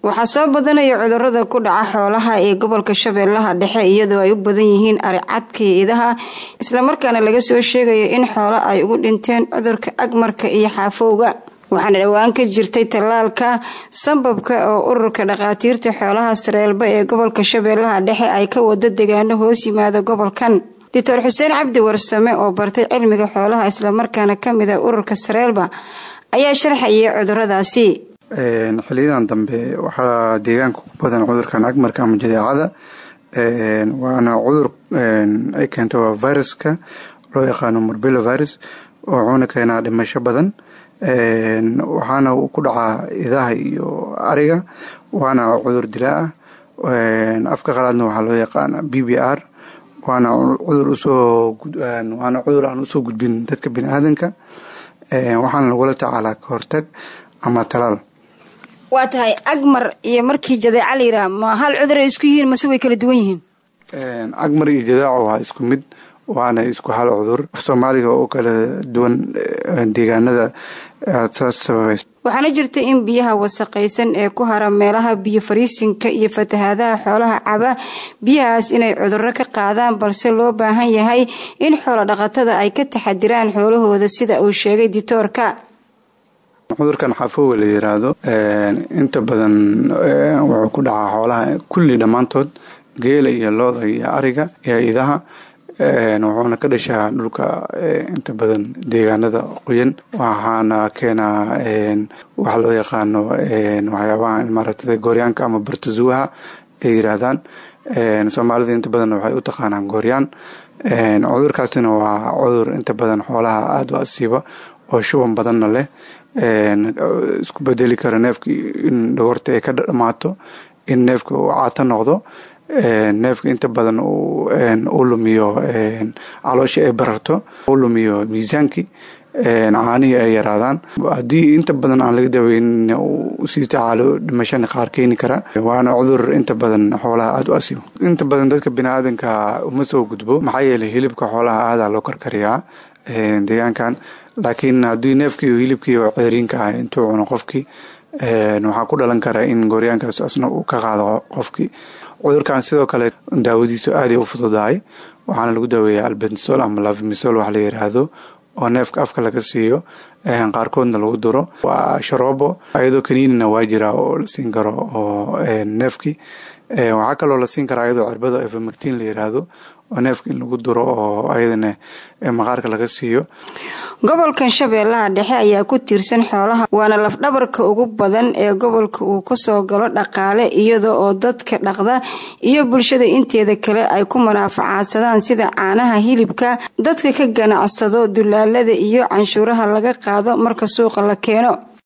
waxaa soo badanaya cudurada ku dhaca xoolaha ee gobolka shabeellaha dhexe iyadoo ay u badan yihiin aricadka iyo idaha islamarkaana laga soo sheegayo in xoolo ay ugu dhinteen cudurka agmarka iyo xaafowga waxaana dhowaan ka jirtay tallaalka sambabka oo ururka dhakhaatiirta xoolaha sareelba ee gobolka shabeellaha dhexe ay ka wado degaano hoos yimaada gobolkan doctor xuseen cabdi warsame oo bartay cilmiga xoolaha islamarkaana kamid a ururka sareelba ayaa sharxayay cuduradaasi xiliyadan dambe waxaa deegaanka ku badan cudurkan agmarka ama jadeecada waana cudur ay keento waa viruska loo yaqaano morbilo virus oo wuxuuna keenaa dhimasho badan waxaana uu ku dhacaa idaha iyo ariga waana cudur dilaa ah afka qalaadna waxaa loo yaqaana b b r waana cudur usoo waana cudur aan usoo gudbin dadka bini aadanka waxaana lagula tacaalaa ka hortag ama talaal waa tahay agmar iyo markii jadeeca la yidhaha ma hal cudur ay isku yihiin mase way kala duwan yihiin agmar iyo jadeeco waa isku mid waana isku hal cudur soomaaliga oo kala duwan deegaanada saas sababeys waxaana jirta in biyaha wasaqaysan ee ku hara meelaha biyo fariisinka iyo fatahaadaha xoolaha caba biyahaas inay cudurro ka qaadaan balse loo baahan yahay in xoolo dhaqatada ay ka taxadiraan xoolahooda sida uu sheegay ditoorka cudurkan xaafooga la yiraahdo inta badan wuxuu ku dhacaa xoolaha kulli dhammaantood geela iyo looda iyo ariga iyo idaha wuxuuna ka dhashaa dhulka inta badan deegaanada qoyan waxaana keenaa waxa loo yaqaano waxyaabaha maaragtay gooryaanka ama bartazuwaha ay yiraahdaan soomaalida inta badan waxay u taqaanaan gooryaan cudurkaasina waa cudur inta badan xoolaha aada u asiiba oo shuban badanna leh isku bedeli kara neefka in dhogorta ay ka dhamaato in neefka uu caato noqdo neefka inta badan uu lumiyo caloosha ay bararto uu lumiyo miisaankii caanihii ay yaraadaan haddii inta badan aan laga daweynin uu sii tacaalo dhimashana qaar keeni kara waana cudur inta badan xoolaha aada u asiibo inta badan dadka biniaadanka uma soo gudbo maxaa yeelay hilibka xoolaha aadaa loo karkariyaa deegaankan laakiin haddii neefkii hilibkii oo ceeriinka ah intuu cuno qofkii waxaa ku dhalan kara in gooryaankaas asna uu ka qaado qofkii cudurkan sidoo kale daawadiisu aaday u fududahay waxaana lagu daaweeyaa albensol ama lavimisol wax la yiraahdo oo neefka afka laga siiyo qaarkoodna lagu duro waa sharoobo iyadoo kaniinina waa jira oo la siin karo oo neefkii waxaa kaloo la siin karaa iyadoo cirbada evamactin la yiraahdo oo neefka in lagu duro oo ayadana maqaarka laga siiyo gobolkan shabeellaha dhexe ayaa ku tiirsan xoolaha waana lafdhabarka ugu badan ee gobolka uu kasoo galo dhaqaale iyada oo dadka dhaqda iyo bulshada inteeda kale ay ku manaafacaadsadaan sida caanaha hilibka dadka ka ganacsado dulaalada iyo canshuuraha laga qaado marka suuqa la keeno